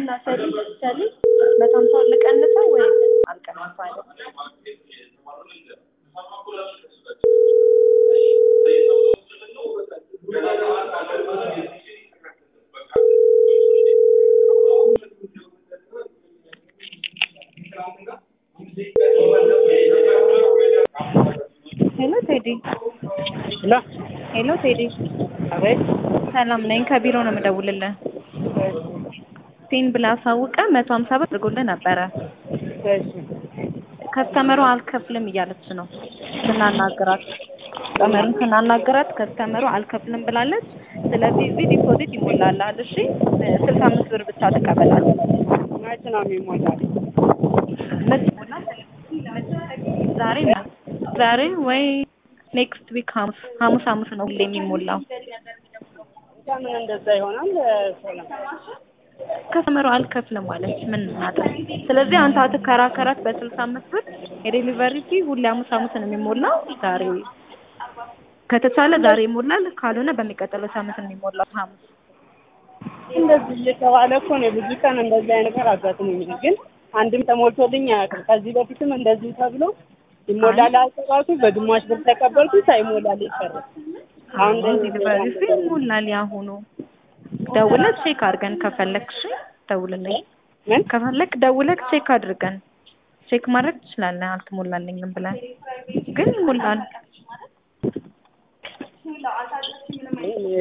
እና ሰሊጥ ሰሊጥ መቶ ሀምሳውን ልቀንሰው ወይ አልቀንሰው አይደል? ሄሎ ቴዲ ሄሎ ሄሎ ቴዲ አቤት ሰላም ነኝ። ከቢሮ ነው የምደውልልህ። ፒን ብለህ አሳውቀህ መቶ ሀምሳ ብር አድርጎልህ ነበረ። እሺ ከስተመሩ አልከፍልም እያለች ነው ስናናግራት፣ ከስተመሩን ስናናግራት ከስተመሩ አልከፍልም ብላለች። ስለዚህ እዚህ ዲፖዚት ይሞላልሃል። እሺ ስልሳ አምስት ብር ብቻ ተቀበላል። መች ነው የሚሞላል? ዛሬ ዛሬ ወይ ኔክስት ዊክ ሐሙስ ሐሙስ ሐሙስ ነው ሁሌ የሚሞላው። ለምን እንደዛ ይሆናል? ሰላም ከስተመሩ አልከፍልም ማለች ምን እናድርግ? ስለዚህ አንተ አትከራከራት በስልሳ አምስት ብር የዴሊቨሪ ፊ ሁሌ ሐሙስ ሐሙስ ነው የሚሞላው። ዛሬ ከተቻለ ዛሬ ይሞላል፣ ካልሆነ በሚቀጥለው ሳምንት ነው የሚሞላው ሐሙስ። እንደዚህ እየተባለ እኮ ነው ብዙ ቀን እንደዚህ አይነት ነገር አጋጥሞኛል፣ ግን አንድም ተሞልቶልኝ አያውቅም። ከዚህ በፊትም እንደዚሁ ተብሎ ይሞላል አልተባልኩ በግማሽ ብር ተቀበልኩ፣ ሳይሞላል ይቀረ። አሁን ዴሊቨሪ ፊ ይሞላል ያሁኑ። ደውለህ ቼክ አድርገን ከፈለግሽ ደውልልኝ። ምን ከፈለግ ደውለህ ቼክ አድርገን ቼክ ማድረግ ትችላለህ። አልተሞላልኝም ብለን ግን ይሞላል።